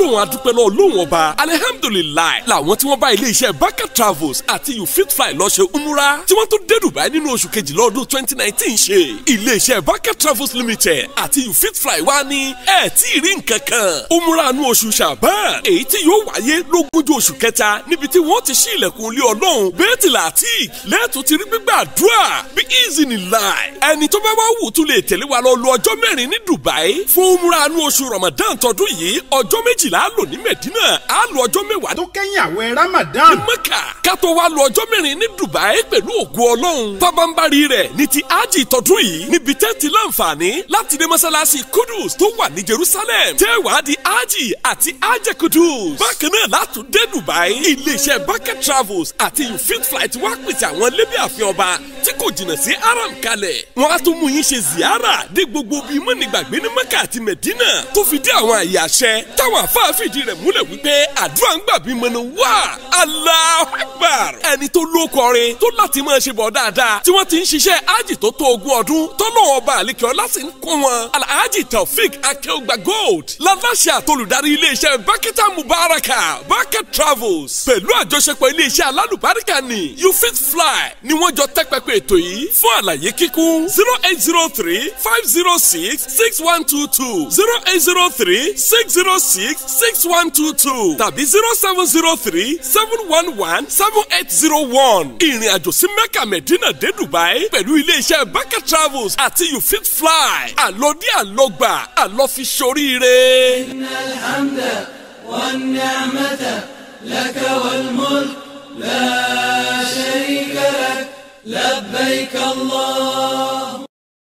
gbólóhùn adúpẹ́ lọ lóhùn ọba alihamdulilayi làwọn tí wọ́n bá iléeṣẹ́ baka travels àti you fit fly lọ ṣe umura tí wọ́n tó dé dubai nínú oṣù kejìlá ọdún twenty nineteen ṣe iléeṣẹ́ baka travels limited àti you fit fly wá ní ẹ̀ tí ì rí nǹkan kan umura nu oṣù ṣàbán èyí tí yóò wáyé lógúnjọ́ oṣù kẹta níbi tí wọ́n ti ṣí ilẹ̀kùn ilé ọlọ́run bẹ́ẹ̀tìlá àti lẹ́ẹ̀tún ti rí gbígbàdúrà bí easy ni láì ẹni tó bá wá wù tún lè tẹ̀lé wa lọ lo ọjọ́ mẹ́rin ní dubai fún umura nu oṣù ramadan tọdún yìí ọjọ́ méjìlá lò ní medina á lo ọjọ́ mẹ́wàá tó kẹ́yìn àwẹ̀ ramadan. ní mẹ́kà ká tó wá lo ọjọ́ mẹ́rin ní dubai pẹ̀lú ògo ọlọ́run pábánbárì rẹ̀ ní ti ájì tọdún yìí níbi tẹ́ ti láǹfààní láti dé mọ́sálásí kudus tó wà ní jerusalem tẹ́ wàá di ájì àti ájẹ kudus bákan náà látún dé dubai iléeṣẹ́ bucket travels àti you fit flight wá pèsè àwọn lébí àfin ọba tí kò jìnnà sí aram kalẹ̀ wọ́n á tún mú yín ṣe ziyara dé gbogbo bíi mọ́nìgbàgbé ní mẹ́kà àti medina tó fi dé àwọn àyè àṣẹ táwọn afáàfìdí rẹ̀ múlẹ̀ wípé àdúrà ń gbà bí mọ́nà wá Allahu Akbar ẹni tó ló kọrin tó láti máa ṣe bọ̀ dáadáa tí wọ́n ti ń ṣiṣẹ́ ájì tó tó ogún ọdún tọ́lọ́ ọba àlekè ọlá sì ń kún wọn alhaji taofik akeugba gold láláṣẹ àtolùdarí iléeṣẹ́ bakita mubaraka bucket travels pẹ̀lú àjọṣepọ̀ iléeṣẹ́ alálùbáríkà ní you fit fly ni wọ́n jọ tẹ́pẹ́pẹ́ ètò yìí fún àlàyé kíkún zero eight zero three five zero six six one two two zero eight zero three six zero six six one two two tàbí zero seven zero three seven one one seven eight zero one ìrìn àjò sí mecca medina dé dubai pẹ̀lú iléeṣẹ́ bucket travels àti you fit fly àlọ́dí àlọ́gbà àlọ́fi ṣoríire. إن الحمد والنعمة لك والملك لا شريك لك لبيك الله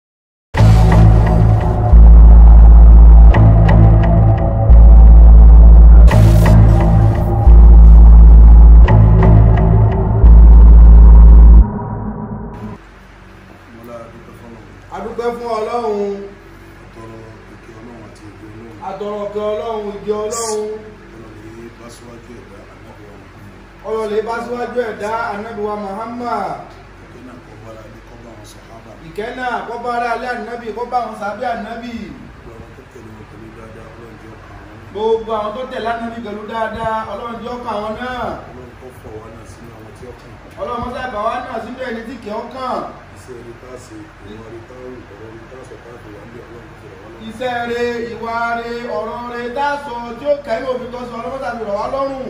mọ́lá dúpẹ́ fọ́nà adúpẹ́ fún ọlọ́run àtọrọ ìkẹ́ ọlọ́run àti ìgbẹ́ ọlọ́run àtọ̀rọ̀kẹ́ ọlọ́run ìdí ọlọ́run ọlọ́run bá síwájú ẹ̀dá àgbàbọ̀ ọlọ́lẹ̀ bá síwájú ẹ̀dá anábìwa muhammad ọ̀kẹ́ náà kọ́ bára ní kọ́ bá wọn sọ̀hábà ìkẹ́ náà kọ́ bá ara alẹ́ ànábì kọ́ bá àwọn sábẹ́ ànábì gbogbo àwọn tó tẹ̀lé wọn pẹ̀lú dáadáa ọlọ́run jẹ́ ọkàn gbogbo àwọn tó tẹ̀ lánàbì pẹ̀lú dáadáa ọlọ́run jẹ́ ọkàn àwọn àwọn náà ọlọ́run kọ́ fọ̀ wá náà sínú àwọn tí ọkàn ọlọ́run mọ́tà ìbáwá náà sínú ẹni tí kì í ọkàn iṣẹ́ rí tá a ṣe ìwà rí tá a rù ọ̀rọ̀ rí tá a sọ káàkiri wà ń bí ọlọ́run kò fẹ̀rẹ̀ wá lọ́wọ́ iṣẹ́ rẹ ìwà rẹ ọ̀rọ̀ rẹ dáàsọ tí ó kẹ́yìn òfin tó sọ ọlọ́mọ́tà fi rọ̀ wá lọ́rùn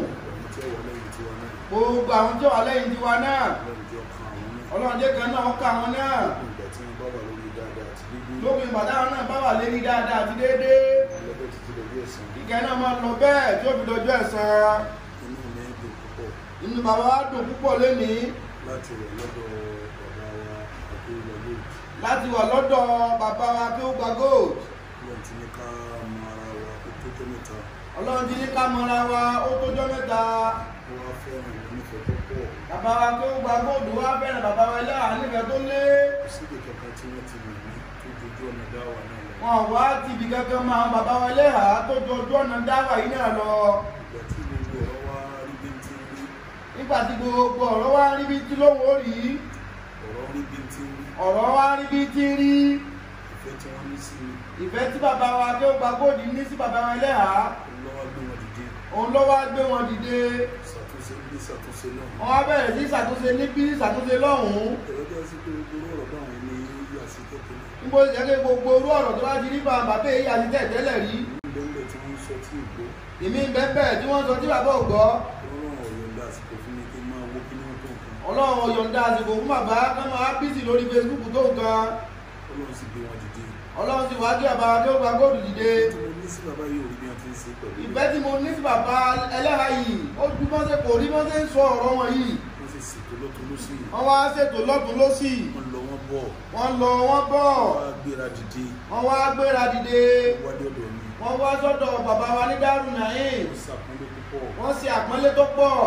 àwọn tí ó wà lẹ́yìn tiwa náà gbogbo àwọn tí ó wà lẹ́yìn tiwa náà ọlọ́run jẹ́ ọkàn àwọn náà ọlọ́run jẹ́ kan náà ọkàn àwọn náà ìgbà tí wọ́n bá wà lórí dáadáa àti dídí lópin ìbàdàn náà bá wà lérí dáadáa àti déédéé lọ́bẹ̀ títí lórí ẹ̀sán ìkẹ́ náà máa lọ bẹ́ẹ̀ tí ó fi dọjọ́ ẹ̀san inú mi dùn púpọ̀ inú bàbá wa dùn púpọ̀ lénìí láti rẹ̀ lọ́dọ̀ bàbá wa àdéhùlọ́lé láti wà lọ́dọ̀ bàbá wa kí ó gba gold lọ́n ti ní ká mọ ara wa kó tó tó mẹ́ta ọlọ́run ti ní ká mọra wa ó tójọ́ mẹ́ta ó wá fẹ́ràn ìwọ nífẹ̀ẹ́ tó pọ̀ bàbá wa kí ó gba gold wá fẹ́ràn bàbá wa ilé ànífẹ́ tó lé kò síbi kankan tí wọ́n ti mọ̀ ní tó dojú ọ̀nà dá wa náà lọ wọn wá tìbí kankan máa bàbá wa ilé ha tó jọ ojú ọ̀nà dáwà yìí náà lọ ìgbà tí gbogbo ọ̀rọ̀ wa rí bí n ti rí nígbà tí gbogbo ọ̀rọ̀ wá rí bí tí lóhùn ó rí ọ̀rọ̀ rí bí n ti rí ọ̀rọ̀ wá rí bí tí rí ìfẹ́ tí wọ́n ní sí mi ìfẹ́ tí bàbá wa kí ó gba gold ní sí bàbá wa ilé ha lọ́wọ́ gbé wọn dìde òun ló wá gbé wọn dìde ṣàtúnṣe bí ṣàtúnṣe náà wọn wá bẹ̀rẹ̀ sí ṣàtúnṣe níbí ṣàtúnṣe lọ́hùn-ún ẹ̀rọ jẹ́ sí pé gbogbo ọ̀rọ̀ báwọn ní yíyá sí kékeré níbo ìjẹ́kẹ́ gbogbo orú ọ̀rọ̀ tó bá ti rí bá bàbá èyí àti tẹ̀tẹ́lẹ̀ rí lẹ́lẹ̀ tí wọ́n ń sọ tí ìgbó ìmí bẹ́ẹ̀ tí wọ́n sọ tí bàbá ò gbọ́ ọlọ́run ọ̀yọ́ ńlá àsìkò fún mi kí n máa wó kí ní wọ́n tó nǹkan ọlọ́run yọ̀ǹda àsìkò fún bàbá kán máa bísí lórí facebook tó nǹkan ọlọ́run sì gbé wọn dìde ọlọ́run sì wá kí bàbá tó gba góòlù dìde tí mo ní sí bàbá yìí ò rí bí wọ́n ti ń ṣe pẹ̀lú ìfẹ́ tí mo ní sí bàbá ẹlẹ́ha yìí ó ju bọ́sẹ̀ kò rí bọ́sẹ̀ ń sọ ọ̀rọ̀ wọn yìí wọ́n sì ṣètò lọ́tún lọ́sì wọ́n wá ṣètò lọ́tún lọ́sì wọ́n lọ wọ́n bọ̀ wọ́n lọ wọ́n bọ̀ wọ́n á gbéra dìde wọ́n wá gbéra dìde wádìí ọ̀dọ̀ mi wọ́n wá sọ́dọ̀ bàbá wa ní dárú nàáyìn wọ́n ṣàpọ́nlé púpọ̀ wọ́n ṣe àpọ́nlé tó pọ̀ wọ́n lè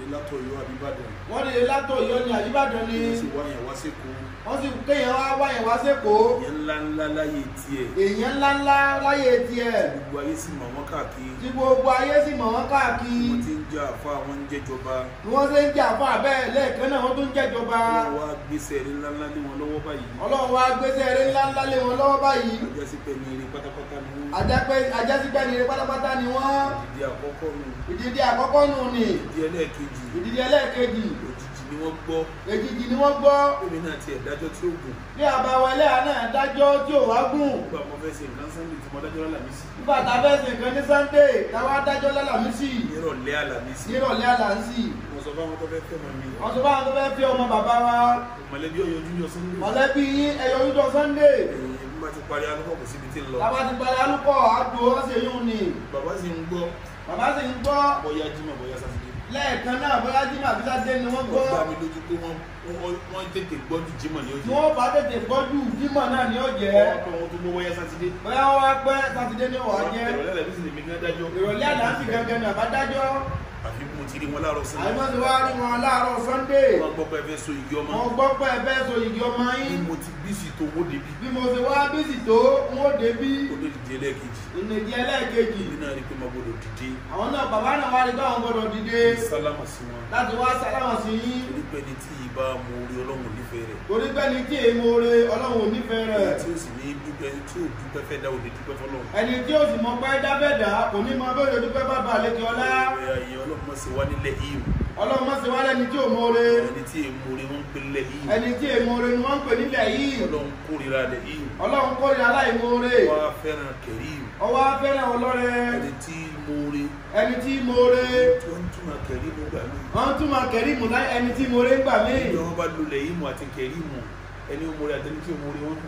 látọ̀yọ́ àbíbàdàn wọ́n dìde látọ̀ yọ ní àyíbàdàn ni wọ́n sì wáyàn wá sékòó wọ́n sì kéèyàn wá wáyẹ̀ wá sẹ́kọ̀ọ́ ìyẹn ńlá ńlá láyé tiẹ̀ èèyàn ńláńlá láyé tiẹ̀ gbogbo ayé sì mọ̀ wọ́n káàkiri tí gbogbo ayé sì mọ̀ wọ́n káàkiri wọ́n ti ń jà àfa àwọn ń jẹ́jọba bí wọ́n ṣe ń jà fún àbẹ́ lẹ́ẹ̀kan náà wọ́n tún ń jẹ́jọba wọ́n wá gbèsè rí ńlá ńlá lé wọn lọ́wọ́ báyìí ọlọ́run wá gbéṣẹ́ eré ńláńlá lé wọn lọ́wọ́ báyìí ajásí pé ní eré pátápátá ni wọ́n Àjẹ́pẹ́- àjẹ́sígbẹ́ ni eré pátápátá ni wọ́n ìdí àkọ́kọ́ nù ìdíje àkọ́kọ́ nù ni ìdí ẹlẹ́ẹ̀kejì ìdíje ẹlẹ́ẹ̀kejì òjijì ni wọ́n gbọ́ èjìjì ni wọ́n gbọ́ èmi náà ti ẹ̀dájọ́ tí ó gùn bí àbáwọ̀ ẹlẹ́yà náà dájọ́ tí ò wá gùn nígbà mo fẹ́ ṣe nǹkan sunday tí mo dájọ́ lálàmísì nígbà tá a fẹ́ ṣe nǹkan ní Sunday táwa dájọ́ lálàmísì nírọ̀lẹ́ àlàmísì nírọ̀lẹ́ àlàǹsì mo sọ fáwọn tó fẹ́ fẹ́ mọ mi wọ́n sọ fáwọn tó fẹ́ fi ọmọ bàbá wa mọ̀lẹ́bí ọ̀yọ́ júnior sunday mọ̀lẹ́bí yín ẹ̀yọ oúnjẹ Sunday ẹ̀yìn bí wọ́n ti parí alùpùpù kò síbi tí ń lọ táwa ti parí alúkọ̀ àdó ọ̀sẹ̀ yóò ní bàbá sì ń gbọ́ bàbá sì ń gbọ́ bóyá jímọ̀ bóyá sátidé lẹ́ẹ̀kan náà bóyá jimá àbí sátidé ni wọ́n gbọ́ wọ́n dá mi lójú pé wọ́n wọ́n- wọ́n tètè gbọ́ ju jímọ̀ ní tí ojú wọ́n bá tètè gbọ́jú jímọ̀ náà ni ó jẹ́ wọ́n pẹ́ wọn tó gbọ́ bóyá sátidé bóyá wọ́n wá pẹ́ sátidé ni ó wà jẹ́ ìrọ̀lẹ́ àlàmísì lèmi ní adájọ́ ìrọ̀lẹ́ àlàǹsì gangan ní àbádájọ́ àfi mo ti rí wọn láàárọ̀ sí àìmọ́ ti wá rí wọn láàárọ̀ Sunday wọ́n gbọ́ pé ẹ fẹ́ so igi ọmọ wọ́n gbọ́ pé ẹ fẹ́ so ìdí ọmọ bí yín mo ti bí sí tó wó débi bí mo ṣe wá bísí tó ń ó débí ó lè dìde ẹlẹ́ẹ̀kejì ìnìdí ẹlẹ́ẹ̀kejì èmi náà rí i pé mo gbọdọ̀ dìde àwọn náà bàbá náà wá rí pé àwọn gbọdọ̀ dìde sálámà sí wọn láti wá sálámà sí yín torí pé ní tí ìbá mo rí ọlọ́run nífẹ̀ẹ́ rẹ̀ torí pé ní tí èèmọ̀ re ọlọ́run ò nífẹ̀ẹ́ rẹ̀ tí ó sì ní dúpẹ́ tí ó dúpẹ́ fẹ́ dá òde dúpẹ́ fọlọ́run ẹni tí ó sì mọ pé dábẹ́dà kò ní mọ bẹ́ẹ̀ dúpẹ́ bàbá àlejò ọlá ẹ̀ ayé ọlọ́run mọ̀ sí wá nílẹ̀ ìhù ọlọ́run má ṣe wá lẹ́ni tí ò mọ re ẹni tí èmo rẹ̀ wọ́n ń pè nílẹ̀ ìhù ẹni tí èèmọ̀ re ni wọ́n ń pè nílẹ̀ yìí ọlọ́run kórìíra rẹ̀ ìhù ọlọ́run kórìíra aláìmọ̀ re wá fẹ́ràn kẹ̀rí ìhù ọwọ́ afẹ́ràn ọlọ́rẹ ẹni tí mo rí ẹni tí mo re tí wọ́n ń túmọ̀ kẹ̀rí mo gbà mí wọ́n tún máa kẹ̀rí mù láì ẹni tí mo re ń gbà mí ìjọ wọn bá lulẹ̀ ìhù àti kẹ̀rí mu ẹni mo rí àtẹni tí mo rí wọn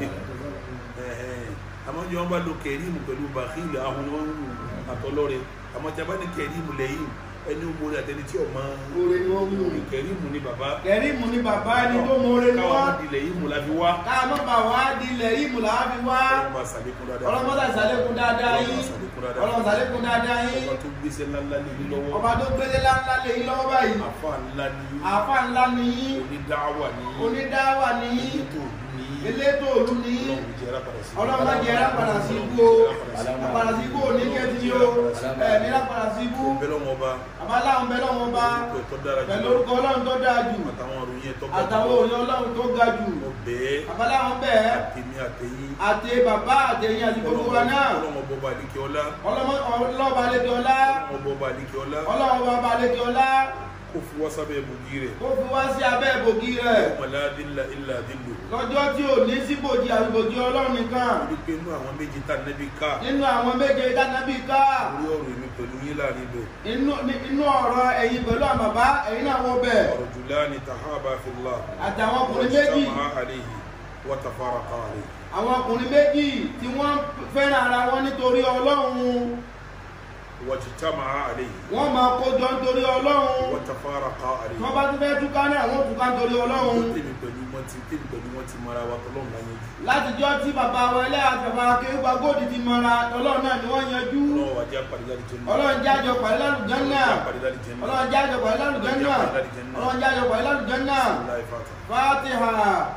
àmọ́ ìjọ wọn bá lo kẹ̀rí mu pẹ̀lú bàkìlì ahun ni wọ́n ń lù àtọ́lọ́rẹ̀ àmọ́ tí a bá ní kẹ̀rí mu lẹ́yìn ẹni mo rí àtẹni tí ọmọ Oore ni wọ́n mú mi. kẹ̀rí mu ni bàbá kẹ̀rí mù ni bàbá ẹni tó mo re ni káwọn wọ́n ọmọdé ilẹ̀ yìí mu la fi wá káà má bà wá di ilẹ̀ yìí mù làá fi wá ọlọ́run bá sàlékún dáadáa ọlọ́mọdé àṣàlékún dáadáa yín ọlọ́mọdé àṣàlékún dáadáa yín ọba tó gbéṣẹ́ ńláńlá lé yín lọ́wọ́ ọba tó gbélé ńláńlá lé yín lọ́wọ́ báyìí àfa ńlá ni yín àáfà ńlá ni yín onídàáwà ni yín onídáwà ni yín elétò òlú ni yín elétò òlu ni yín ọlọ́run jẹ́ ara padà sí ọlọ́mọdé ẹ̀rá padà sí ibú o àpàdà sí ibú ò ní kẹ́tì yìí o ẹ̀ nílá padà sí ibú bẹ́ẹ̀ lọ́wọ́ ọba àbáláwọn bẹ lọ́wọ́ bá orúkọ tó dára pẹ̀lú jù orúkọ ọlọ́run tó dáa jù àtàwọn òròyìn ẹ̀ tó ga àtàwọn òye ọlọ́run tó ga jù mo bẹ́ẹ̀ àbáláwọn bẹ́ẹ̀ àtẹ̀mí àtẹ̀yìn àti bàbá àtẹ̀yìn àti gbogbo wa náà ọlọ́run ọba àdìkẹ ọlá ọlọ́ba àlejò ọlá ọlọ́run ọba àdìkẹ ọlá ọlọ́run bàbá àlejò ọlá kó fi wá sábẹ́ ibùgí rẹ̀ ó fi wá sí abẹ́ ìbògì rẹ̀ ọmọládìlá ilà dìlù lọ́jọ́ tí ò ní síbòjì àbíbòjì ọlọ́run nìkan torí pé inú àwọn méjì tá nẹ́bí ká nínú àwọn méje dánábì ká orí ọ̀rọ̀ èmi pẹ̀lú yín láàrin ibẹ̀ inú ní- inú ọ̀rọ̀ ẹ̀yin pẹ̀lú àwọn bàbá ẹ̀yin náà wọ bẹ̀ ọ̀rọ̀ jùlá ni tahaba fillah àtàwọn ọkùnrin méjì wajtama'a alayhi wa tafaraqa alayhi àwọn ọkùnrin méjì tí wọ́n fẹ́ràn ara wọn nítorí ọlọ́run wajtama'a alayhi wọ́n máa kójọ nítorí ọlọ́run wa tafaraqa alayhi tí wọ́n bá tún fẹ́ túká náà wọ́n túká nítorí ọlọ́run tèmi pẹ̀lú wọn ti tèmi pẹ̀lú wọn ti mara wa tọ́lọ́run láyé jù látijọ́ tí bàbá wa ẹlẹ́ àti bàbá akéwà góòdì ti mọra ọlọ́run náà ni wọ́n yanjú ọlọ́run wàjẹ́ àpàdé láti jẹ́ náà ọlọ́run jájọ pàdé lálùjànnà àpàdé láti jẹ́ náà ọlọ́run jájọ pàdé lálùjànnà ọlọ́run jájọ pàdé lálùjànnà láì fàtà fatiha.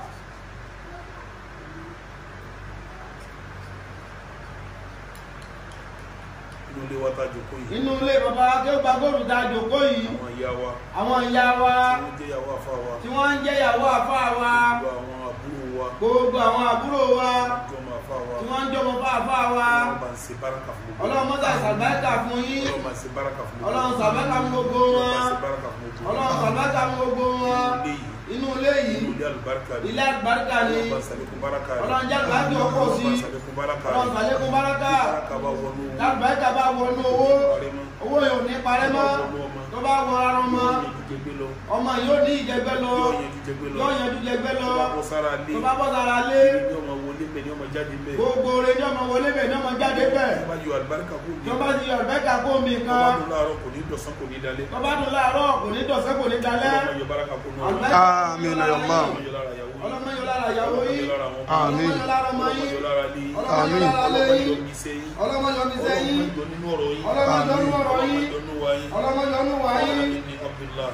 inú ilé wa tá a jòkó yìí nínú ilé bàbá akéwà góòdì tá a jòkó yìí àwọn ìyá wa àwọn ìyá wa tí wọ́n jẹ́ ìyàwó àfa wa tí wọ́n ń jẹ́ ìyàwó àfa wa gbogbo àwọn àbúrò wa gbogbo àwọn àbúrò wa jọmọ àfa wa tí wọ́n ń jọmọ fún àfa wa ọlọ́run bá ń ṣe báràkà fún gbogbo ọlọ́run mọ́tà sàbẹ́kà fún yín ọlọ́run bá ń ṣe báràkà fún gbogbo ọlọ́run sàbẹ́kà fún gbogbo ọlọ́run bá ń wọn ṣe báràkà fún gbogbo ọlọ́run sàbẹ́kà fún gbogbo wọn ilé yìí inú ilé yìí inú ilé àlùbáríkà ni ilé àgbàríkà ni ọlọ́run bá ń ṣàlékún báràkà rẹ̀ ọlọ́run jẹ́ àgbàjọ ọkọ̀ sí ọlọ́run bá ń ṣàlékún báràkà ọlọ́run rẹ̀ sàlékún báràkà báràkà bá wọnú lágbàríkà bá wọnú owó owó yóò ní parẹ́ mọ́ tó bá wọ ara ọmọ ọmọ yóò ní ìjẹgbẹ́ lọ yóò yanjú jẹgbẹ́ lọ bó sára lé tó bá bọ́ sára lé ní ọmọ wọlé mẹ ní ọmọ jáde mẹ gbogbo rẹ̀ ní ọmọ wọlé bẹ̀ ní ọmọ jáde bẹ̀ tó bá yọ àlùbáríkà kó mi tó bá ti yọ ọ̀bẹ́ka kó mi tó bá kan dún láàárọ̀ kò ní dọ̀sán kò ní dalẹ̀ tó bá dùn láàárọ̀ kò ní dọ̀sẹ́ kò ní dalẹ́ ọmọ yọ báràkà kó nù Àlùbáríkà Àmín ya Allah. ọmọ yọ lára ìyàwó yìí ọlọ́mọ yóò lára ìyàwó ọmọ yìí yọ lára àwọn Àmín. ọlọ́mọ yóò lára ọmọ ọmọ yìí yọ lára lé ọlọ́mọ yóò lára lé ọlọ́mọ yìí yọ ní sẹ́yìn ọlọ́mọ yóò ní ọlọ́mọ sẹ́yìn yọ nínú ọ̀rọ̀ yìí ọlọ́mọ yóò ní ọ̀rọ̀ ọlọ́mọ yìí yọ nínú wa yìí ọlọ́mọ yóò ní wá yìí ní بالله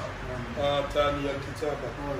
آتاني الكتاب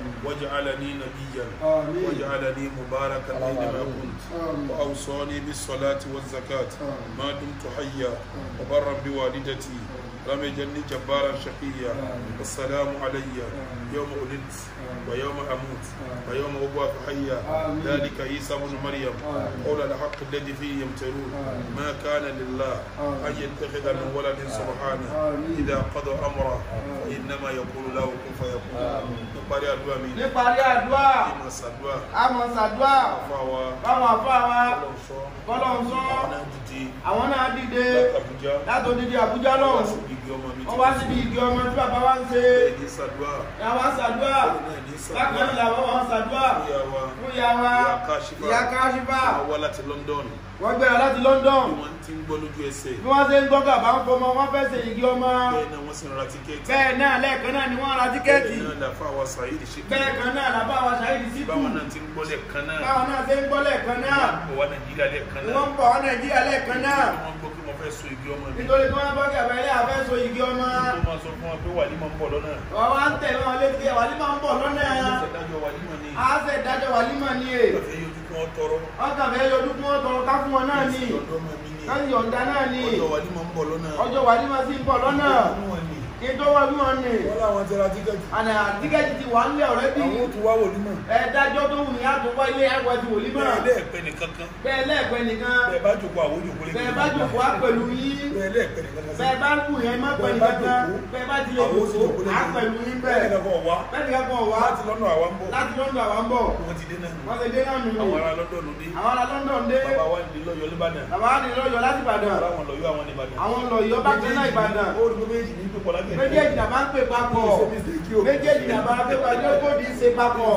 وجعلني نبيا آمين. وجعلني مباركا أينما كنت آمين. وأوصاني بالصلاة والزكاة ما دمت حيا وبرا بوالدتي لم يجلني جبارا شقيا والسلام علي يوم ولدت ويوم أموت ويوم أبعث حيا آمين. ذلك عيسى بن مريم آمين. قول الحق الذي فيه يمترون آمين. ما كان لله آمين. أن يتخذ من ولد سبحانه آمين. إذا قضى أمره فإنما يقول له كن فيكون نقاري أدوى من níparí àdúrà إما سدوى àmọ́ ṣàdúrà فاوى báwọn àfa wa ọlọ́sọ kọ́lọ̀ ń sọ ọ̀nà dídí àwọn náà dìde látàbújá látòdìdí àbújá wá lọ́hùn síbi igi ọmọ mi wọ́n wá síbi igi ọmọ tí bàbá wa ń ṣe ní sàdúà àwọn ṣàdúrà náà ní bákan náà sàdúà làwọn wọn ṣàdúrà ìyá wa fún ìyá wa ìyá káṣífà ìyá káṣífà wọ́n wá láti London wọ́n gbéra láti London bí wọ́n ti ń gbọ́ lójú ẹsẹ̀ bí wọ́n ṣe ń gbọ́ gàbá ń fọmọ wọ́n fẹ́ ṣe igi ọmọ bẹ́ẹ̀ náà wọ́n sì ń ra tíkẹ́ẹ̀tì bẹ́ẹ̀ náà lẹ́ẹ̀kan náà ni wọ́n ra tíkẹ́ẹ̀tì bẹ́ẹ̀ náà làfà wa Saheed ṣe bẹ́ẹ̀ kan náà làbá wa ṣàyẹ̀dì sí tù báwọn náà ti ń gbọ́ lẹ́ẹ̀kan náà báwọn náà ṣe ń gbọ́ lẹ́ẹ̀kan náà wọ́n wá Nàìjíríà lẹ́ẹ̀kan ni náà wọ́n ń bọ̀ wọ́n Nàìjíríà lẹ́ẹ̀kan náà wọ́n gbọ́ pé mo fẹ́ so igi ọmọ mi nítorí tí wọ́n bọ́ gàbá ilé àfẹ́ so igi ọmọ tó máa sọ fún wa pé wàlímọ̀ ń bọ̀ lọ́nà wọ́n wá ń tẹ̀lé wọn létí ẹ̀ wàlímọ̀ ń bọ̀ lọ́nà ìṣẹ̀dájọ́ wàlímọ̀ ni á fẹ́ dájọ́ wàlímọ̀ ni è ìgbàfẹ́ yójú kí wọ́n tọrọ wọ́n kàn fẹ́ yọjú kí wọ́n tọrọ ká fún wọn náà ni ọ̀dọ́ ọmọ mi ni ká yọ̀ǹda náà ni ọjọ́ wàlímọ̀ ń bọ̀ lọ́nà ọjọ́ wàlímọ̀ sì ń bọ̀ lọ́nà wọ́n ní kí n tó wọ́n bí wọn ni wọ́n láwọn ti ra tíkẹ́ẹ̀tì àná tíkẹ́ẹ̀tì ti wà ńlẹ̀ ọ̀rẹ́ bí àwọn tó wá wòlímọ̀ ẹ dájọ́ tó wù ní àtúkọ́ ilé ẹ̀kọ́ ti wòlímọ̀ bẹ́ẹ̀ lẹ́ẹ̀pẹ́ nìkan kan bẹ́ẹ̀ lẹ́ẹ̀pẹ́ nìkan bẹ́ẹ̀ bá jòkó àwọn òjòkó lé bẹ́ẹ̀ bá jòkó á pẹ̀lú yín bẹ́ẹ̀ lẹ́ẹ̀pẹ́ nìkan kan bẹ́ẹ̀ bá ń kù yẹn má pẹ̀lú kankan bẹ́ẹ̀ bá ti lè jòkó á pẹ̀lú yín bẹ́ẹ̀ nìkan kan wá bẹ́ẹ̀ nìkan kan wá láti lọ́nà àwa ń bọ̀ láti London àwọn ń bọ̀ wọ́n ti dé náà nù wọ́n ti dé náà nù àwọn ará London ló dé àwọn ará London dé bàbá wa ní lọ́yọ̀ Ìbàdàn bàbá wa ní lọ́yọ̀ láti Ìbàdàn àwọn lọ́yọ̀ àwọn ní Ìbàdàn àwọn lọ́yọ̀ bá tẹ́ náà Ìbàdàn ó rí pé méjì ní pípọ̀ lágbẹ̀ẹ́ méjèèjì náà máa ń pè papọ̀ méjèèjì náà máa ń pè papọ̀ yóò kó di ṣe papọ̀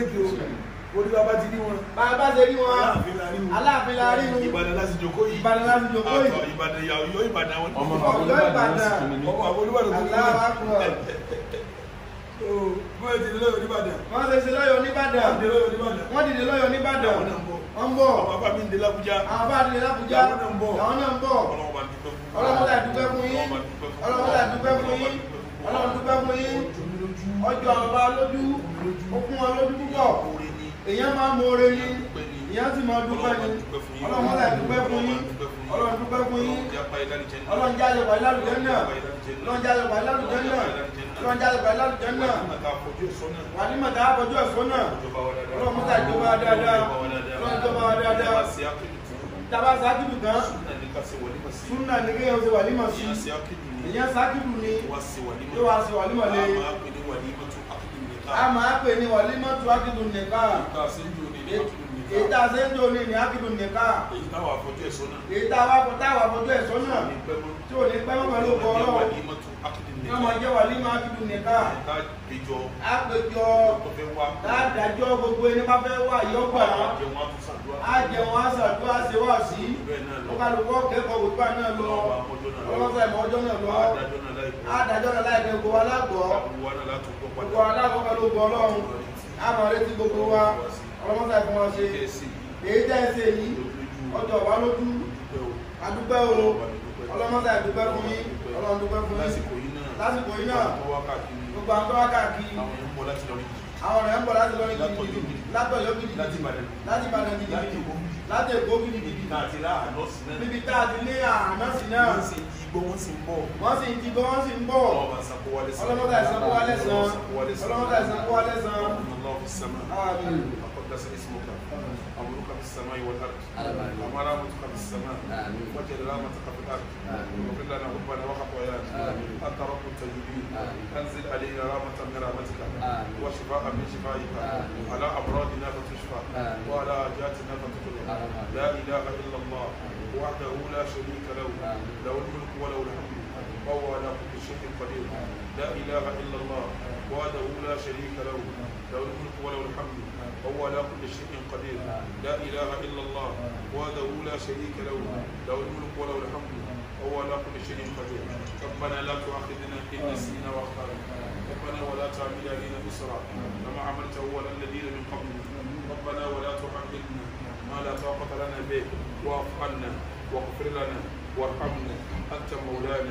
orí bàbá ti ní wọn bàbá ṣe rí wọn Aláàfin la rí wọn. Aláàfin la rí wọn Ìbàdàn láti jòkó yìí Ìbàdàn láti jòkó yìí. Àtọ̀ Ìbàdàn ìyá Ọ̀yọ́ Ìbàdàn àwọn ọmọ Ọ̀yọ́ Ìbàdàn ọmọ àwọn Olúbàdàn tó ní Allahu Akbar bóyá ti ní lọ́yọ̀ Ìbàdàn wọ́n ṣe ṣe lọ́yọ̀ Níbàdàn ti lọ́yọ̀ Ìbàdàn wọ́n dìde lọ́yọ̀ Níbàdàn Àwọn náà ń bọ̀. wọ́n ń bọ̀ àwọn bàbá mi ń dé l'Ábújá àwọn bá dìde l'Ábújá Àwọn náà ń bọ̀. àwọn náà ń bọ̀ Ọlọ́run bá dúpẹ́ fún Ọlọ́run dá dúpẹ́ fún yín Ọlọ́run dá dúpẹ́ fún yín Ọlọ́run dúpẹ́ fún yín ọjọ́ àwọn bá lójú ó fún wọn lójú púpọ̀ oore ni èèyàn máa ń mọ̀ọ́rẹ́ ni èèyàn sì máa dúpẹ́ ni Ọlọ́run dá dúpẹ́ fún yín Ọlọ́run dúpẹ́ fún yín Ọlọ́run jáde wà lálùjẹ́ náà Ọlọ́run jáde wà lálùjẹ́ náà Ọlọ́run jáde wà lálùjẹ́ náà wà ní mọ̀tà àbọ̀jọ́ ẹ̀fọ́ náà Ọlọ́run mọ́tà ìjọba dáadáa Ọlọ́run ìjọba dáadáa tàbá sákìlù tán súnà ní kéèyàn ṣe wàlímọ̀ sí èèyàn sákìlù ni yóò wá sí wàlímọ̀ lé a máa pè ní wàlímọ̀ tó ákìlù nìka èyí tá a ṣe ń jò ní ní ákìlù nìka èyí tá a wà fojú ẹ̀sọ́ náà tí ò ní pẹ́ mọ́ pẹ̀lú ọkọ̀ ọlọ́run yóò máa jẹ́ wàlímọ̀ ákìlù nìka àpèjọ dáadájọ́ gbogbo ẹni bá fẹ́ wà yọgbà á jẹun á ṣàdúrà ṣe wà sí ó kálukọ́ kẹ́kọ̀ọ́ gbogbo náà lọ ọlọ́sọ̀ ẹ̀mọ́ ọjọ́ náà lọ adájọ́ náà láì gbogbo alágbọ̀ gbogbo alágbọ̀ pẹ̀lú gbọ́ ọlọ́run àmọ́ retí gbogbo wa ọlọ́mọ́sà ìfún wa ṣe èyí tẹ́ ẹ ṣe yìí ọjọ́ wa lójú adúpẹ́ o ọlọ́mọ́sà ìdúpẹ́ fún yín ọlọ́run dúpẹ́ fún yín lásìkò yìí náà gbogbo àwọn tó wá káàkiri àwọn ọ̀rẹ́ ń bọ̀ láti lọ ní gidigidi látọ̀yọ́ gidigidi láti Ìbàdàn gidigidi láti Èkó gidigidi níbi tá a ti ní àná sí náà wọ́n sì ń jí gbọ́ wọ́n sì ń bọ̀ wọ́n sì ń ti gbọ́ wọ́n sì ń bọ̀ ọlọ́mọdé ìsànkó wálé sàn ọlọ́mọdé ìsànkó wálé sàn ọlọ́mọdé ìsànkó wálé sàn الله في السماء آمين وقدس اسمك أمرك في السماء والأرض آمين. ومرامتك في السماء آمين. وجل رحمتك في الأرض آمين. وقل لنا ربنا وخطايانا آمين. أنت رب التجديد آمين. أنزل علينا رحمة من رحمتك آمين. وشفاء من شفائك آمين. على أمراضنا فتشفى آمين. وعلى حاجاتنا فتقضى آمين. لا إله إلا الله وحده لا شريك له آمين. له الملك وله الحمد وهو على كل شيء قدير لا إله إلا الله وحده لا شريك له له الملك وله الحمد وهو على كل شيء قدير لا إله إلا الله وحده لا شريك له له الملك وله الحمد وهو على كل شيء قدير ربنا لا تؤاخذنا إن نسينا وأخطأنا ربنا ولا تعمل علينا إسرا كما عملته على الذين من قبلنا ربنا ولا تحملنا ما لا طاقة لنا به واعف عنا واغفر لنا وارحمنا أنت مولانا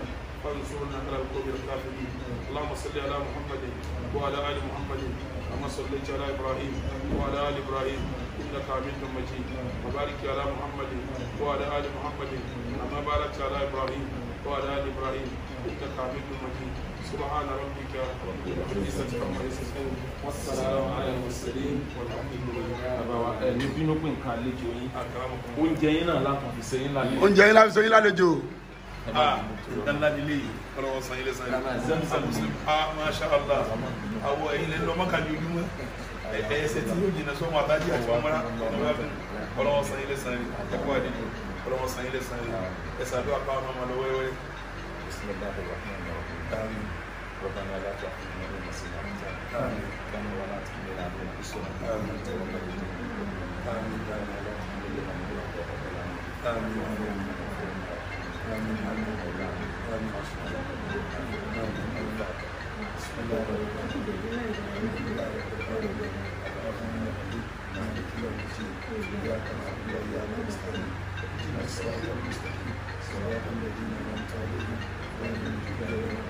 وانصرنا على القوم الكافرين اللهم صل على محمد وعلى ال محمد كما صليت على ابراهيم وعلى ال ابراهيم انك حميد مجيد وبارك على محمد وعلى ال محمد كما باركت على ابراهيم وعلى ال ابراهيم انك حميد مجيد سبحان ربك رب العزه عما يصفون والسلام على المرسلين والحمد لله bàbá wa ẹ ní bínú pé nǹkan àlejò yín اكرمكم oúnjẹ yín náà láǹfà fi ṣe yín lálẹ́. oúnjẹ yín láti sọ yín lálejò ah dandan dile yìí ọlọ́wọ́ san ilé san ilé ah masha allah awọ ẹyin lẹnu ọmọ kan jòjú mọ ẹsẹ tí yóò jìnnà sọmọ àtàjì àti ọmọlá ọlọ́wọ́ san ilé san ilé ẹkọ àdìgbò ọlọ́wọ́ san ilé san ilé ẹsẹ àdúrà káwọn ọmọ lọ wẹ́wẹ́. بسم الله الرحمن الرحيم ربنا لا تحرمنا من نسينا آمين كما ولا تحملنا من انفسنا آمين توفنا آمين لا لا تحملنا من آمين آمين آمين آمين آمين آمين بسم الله الرحمن الرحيم إياك نعبد وإياك نستعين اهدنا الصراط المستقيم صراط الذين أنعمت عليهم غير المغضوب عليهم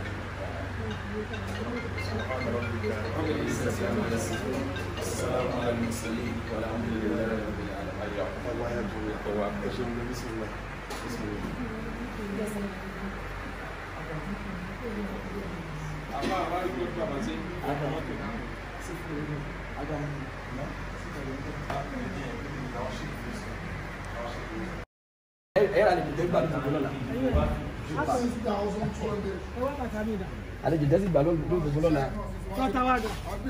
سبحان ربك رب العزة عما يصفون والسلام على المرسلين والحمد لله رب العالمين الله يحفظك بسم الله بسم الله àlejò dẹ́sí gbà lóògbé lọ́la Tọ́tàwádà.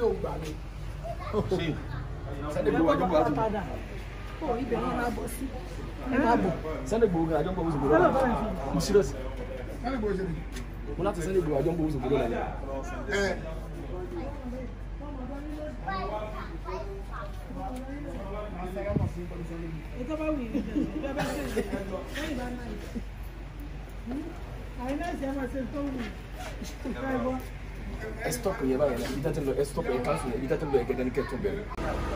sẹ́ni gbowó àjọ gbowó àjọ Tọ́tàdà. Ó ibẹ̀ yẹn máa bọ̀ sí. ẹ máa bọ̀ sẹ́ni gbowó àjọ gbowó sògbó lọ́la mo serious mo láti sẹ́ni gbowó àjọ gbowó sògbó lọ́la Ètò bá wù yìí jẹ́ ìjọba bá ṣe ìjẹ́ lẹ́yìn bá náà. Àyìnlá ìṣẹ́ máa ṣe tó wù. Ìfẹ́ gbọ́. ẹ stop yẹ báyìí náà ibi tẹ́tí lọ ẹ stop ẹ cancel ibi tẹ́tí lọ ẹ gẹ́gẹ́ ní kẹ́tọ́ bẹ̀rẹ̀.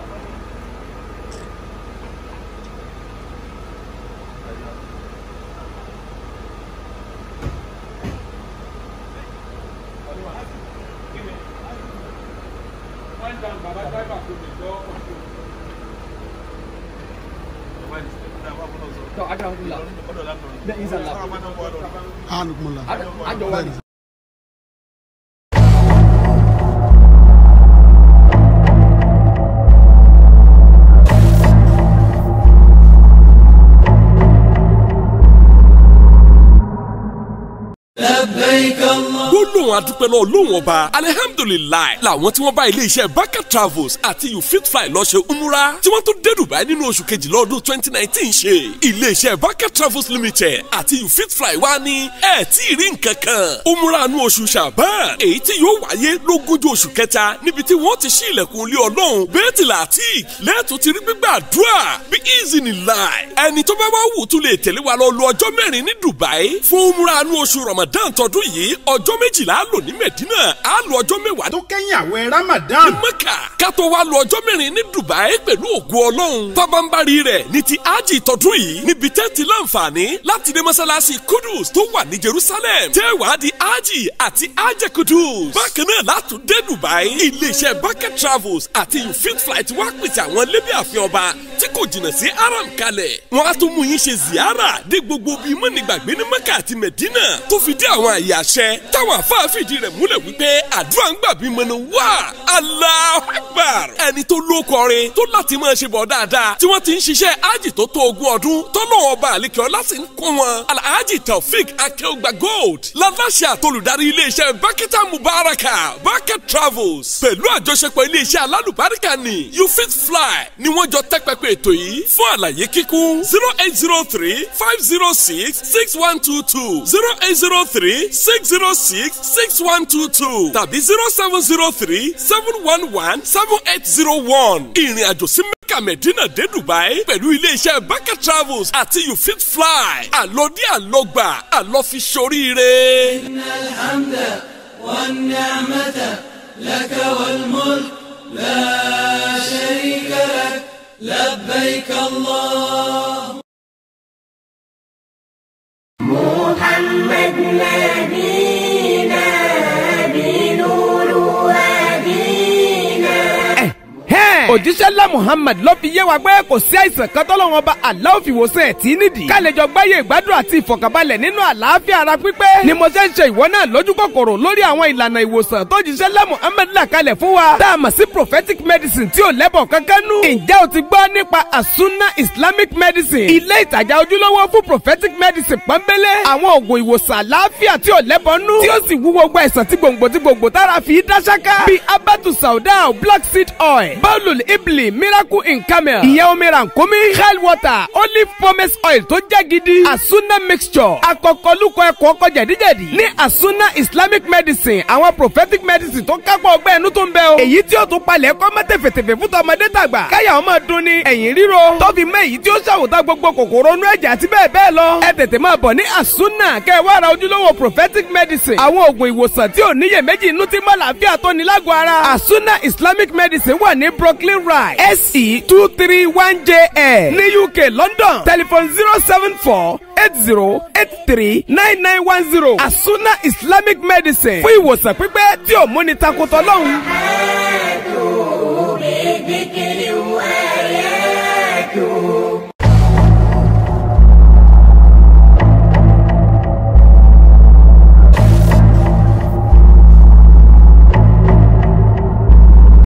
Tọ́ ajá ń kú la bẹ́ẹ̀ ń sàn la àjọ wa ni. لبيك الله gbólóhùn adúpẹ́ lọ lóhùn ọba alihamdulilayi làwọn tí wọ́n bá iléeṣẹ́ baka travels àti you fit fly lọ ṣe umura tí wọ́n tó dé dubai nínú oṣù kejìlá ọdún twenty nineteen ṣe iléeṣẹ́ baka travels limited àti you fit fly wá ní ẹ̀ tí ì rí nǹkan kan umura nu oṣù shaban èyí tí yóò wáyé lógúnjọ́ oṣù kẹta níbi tí wọ́n ti ṣí ilẹ̀kùn ilé ọlọ́run bẹ́ẹ̀tì láti lẹ́ẹ̀tọ́ ti rí gbígbàdúrà bí easy ni láì ẹni tó bá wá wù tún lè tẹ̀lé wa lọ lu ọjọ́ mẹ́rin ní dubai fún umura nu oṣù ramadan tọdún yìí ọjọ́ méjìlá á lò ní medina á lò ọjọ́ mẹ́wàá tó kẹ́yìn àwẹ̀ ramadan ní mẹ́kà ká tó wá lọ ọjọ́ mẹ́rin ní dubai pẹ̀lú ògùn ọlọ́run pabambari rẹ̀ ní ti ájì tọdún yìí níbi tẹ́ ti láǹfààní láti dé mọ́sálásí kudus tó wà ní jerusalem tẹ́ wàá di ájì àti ájẹ kudus bákan náà látún dé dubai iléeṣẹ́ bucket travels àti you fit flight wá pèsè àwọn lébí àfihàn ọba tí kò jìnnà sí aram kalẹ̀ wọ́n á tún mú yín ṣe ziyara dé gbogbo bíi mọ́nìgbàgbé ní mẹ́kà àti medina tó fi dé àwọn àyè àṣẹ táwọn àfáàfìdí rẹ̀ múlẹ̀ wípé àdúrà ń gbà bí mọ́nà wá Allahu Akbar ẹni tó ló kọrin tó láti máa ṣe bọ̀ dáadáa tí wọ́n ti ń ṣiṣẹ́ ájì tó tó ogún ọdún tó lọ́wọ́ ọba àlekè ọlá sì ń kún wọn alhaji taofik akeogba gold láláṣẹ àtolùdarí iléeṣẹ́ bakita mubaraka bucket travels pẹ̀lú àjọṣepọ̀ iléeṣẹ́ alálùbáríkà ni you fit fly ni wọ́n jọ tẹ́ pẹpẹ ètò yìí fún àlàyé kíkún zero eight zero three five zero six six one two two zero eight zero three six zero six six one two two tàbí zero seven zero three seven one one seven eight zero one ìrìn àjò sí mẹ́kà mẹ́dínà dé dubai pẹ̀lú iléeṣẹ́ baka travels àti you fit fly àlọ́dí àlọ́gbà àlọ́fi ṣoríire. إن الحمد والنعمة لك والملك لا شريك لك لبيك الله محمد محمد نبينا بنور هدينا òjíṣẹ́ ńlá muhammad ló fi yé wa pé kò sí àìsàn kan tọ́lọ́wọ́n bá aláwọ̀ fi wòsàn ẹ̀ tí nídìí. ká lè jọ gbáyé ìgbádùn àti ìfọ̀kànbalẹ̀ nínú àlàáfíà ara pípé. ni mo ṣe ń ṣe ìwọ náà lójú kòkòrò lórí àwọn ìlànà ìwòsàn tó jíṣẹ́ ńlá muhammad là kalẹ̀ fún wa. tá a mọ̀ sí prophetic medicine tí ò lẹ́bọ̀ kankan nú. ǹjẹ́ o ti gbọ́ nípa asuna islamic medicine. ilé ìtajà ojúlówó fún prophetic medicine pọ́nbélé. àwọn oògùn ìwòsàn àlàáfíà tí ò lẹ́bọ̀ nú. tí ó sì wú gbogbo àìsàn tí gbòǹgbò tí gbòǹgbò tára fi dá ṣáká. bíi abatu sauda black seed oil bawlul ibli miracle in camel ìyẹn omi rànkómi hell water olive pomace oil tó jẹ́ gidi asuna mixture akọkọlùkọ ẹ̀kọ́ ọkọ jẹ̀díjẹ̀dí ní asuna islamic medicine àwọn prophetic medicine tó kápọ̀ ọgbẹ́ ẹnu tó ń bẹ o èyí tí ó tún palẹ̀ kọ́ mọ́ tẹ̀fẹ̀tẹ̀fẹ̀ fún tọmọdé tàgbà káyà ọmọ dun ni ẹ̀yìn ríro tó fi mẹ́ èyí tí ó ṣàwòtá gbogbo kòkòrò inú ẹ̀jẹ̀ àti bẹ́ẹ̀ bẹ́ẹ̀ lọ ẹ tètè máa bọ̀ ní asuna kẹ́ ẹ wá ra ojúlówó prophetic medicine àwọn oògùn ìwòsàn tí ò níyèméjì inú tí mọ́ làáfíà tó ní lágọ̀ọ́ ara asuna islamic medicine wà ní brooklyn ride se two three one jl ní uk london telephone zero seven four eight zero eight three nine nine one zero asuna islamic medicine fún ìwòsàn pípẹ́ tí ò múni takotọ́ lọ́hùn.